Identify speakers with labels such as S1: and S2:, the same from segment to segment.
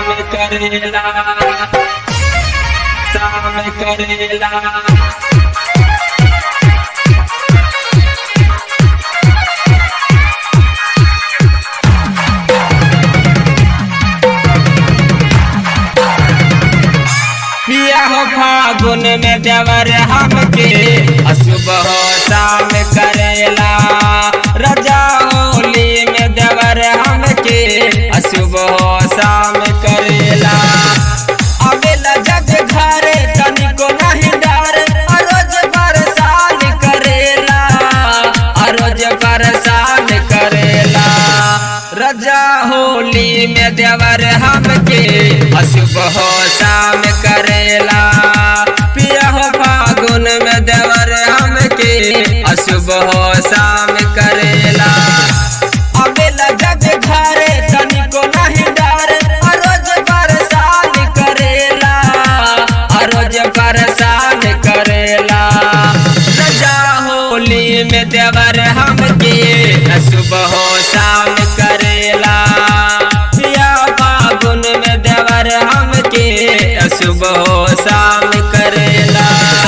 S1: शाम करेला शाम करेला पिया हो फागुन में देवर हमके अशुभ हो शाम करेला रजा होली में देवर हमके अशुभ हो शाम करेला अबेला जग घरे तनिको नहीं डर अरोज परेशान करेला अरोज परेशान करेला रजा होली में देवर हमके अशुभ हो शाम करेला पिया हो फागुन में देवर हमके अशुभ हो शाम करेला अबेला जग घरे तनिको नहीं डर अरोज परेशान करेला अरोज परेशान करेला रजा होली में देवर हमके अशुभ हो शाम करेला पिया फागुन में देवर हमके अशुभ हो शाम करेला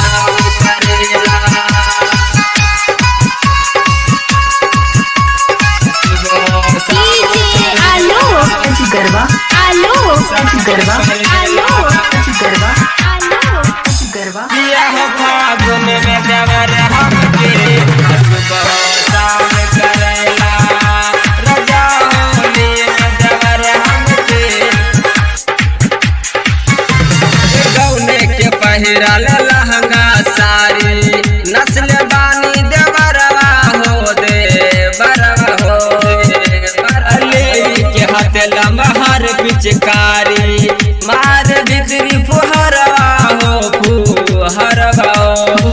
S2: डीजे आलोक
S3: गरबा
S2: आलोक
S3: गरबा
S2: आलोक
S3: गरबा
S2: आलोक
S3: गरबा
S1: पिया हो फागुन में देवर हमके अशुभ हो शाम करेला रजा होली में देवर हमके गौने के पहिरल लहंगा साड़ी नस्ल बानी देवरवा हो दे बरवा हो बरले के हाथ लमहर पिचकारी मार भीतरी फुहरवा हो फुहरवा हो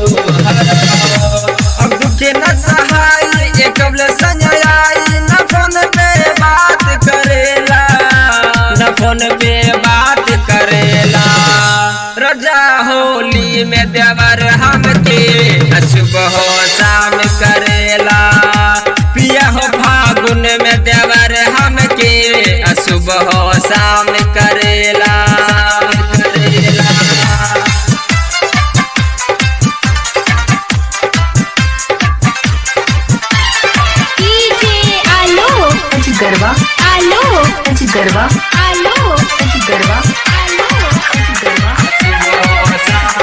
S1: अब के न सहाय एक कबल संजयाई न फोन पे बात करेला न फोन पे बात करेला रजा होली में देवर हमके अशुभ हो शाम करेला पिया हो फागुन में देवर हमके अशुभ हो शाम करेला करेला
S2: डीजे आलोक
S3: गरबा
S2: आलोक
S3: गरबा
S2: आलोक
S3: गरबा
S2: आलोक
S3: गरबा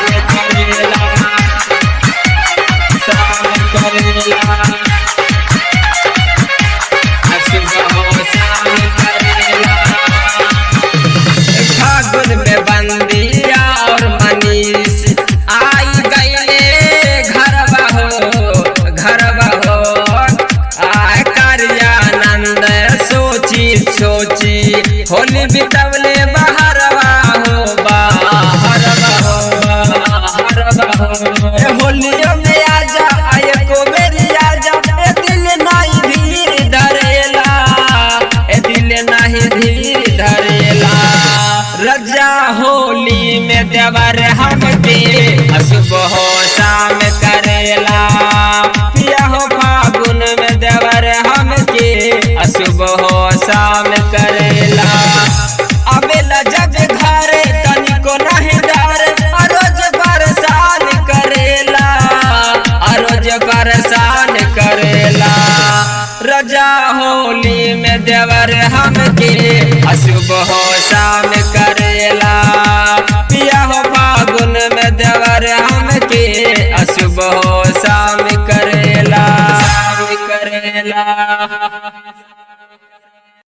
S1: फागुन में बंदिया और मनीष आई गईले घरवा हो घरवा हो आय कार्यानंद सोची सोची होली बितवले बहरवा हो बाहरवा हो बाहरवा हो ए होलियो में आजा आय को मेरी आजा ए दिल नहीं धीर धरेला ए दिल नहीं धीर धरेला रजा होली में देवर हमके अशुभ हो शाम करेला पिया हो फागुन में देवर हमके अशुभ हो शाम करेला अबेला जग घरे तनिको नहीं डर अरोज परेशान करेला अरोज परेशान करेला रजा होली में देवर हमके अशुभ हो शाम करेला पिया हो फागुन में देवर हमके अशुभ हो शाम करेला शाम करेला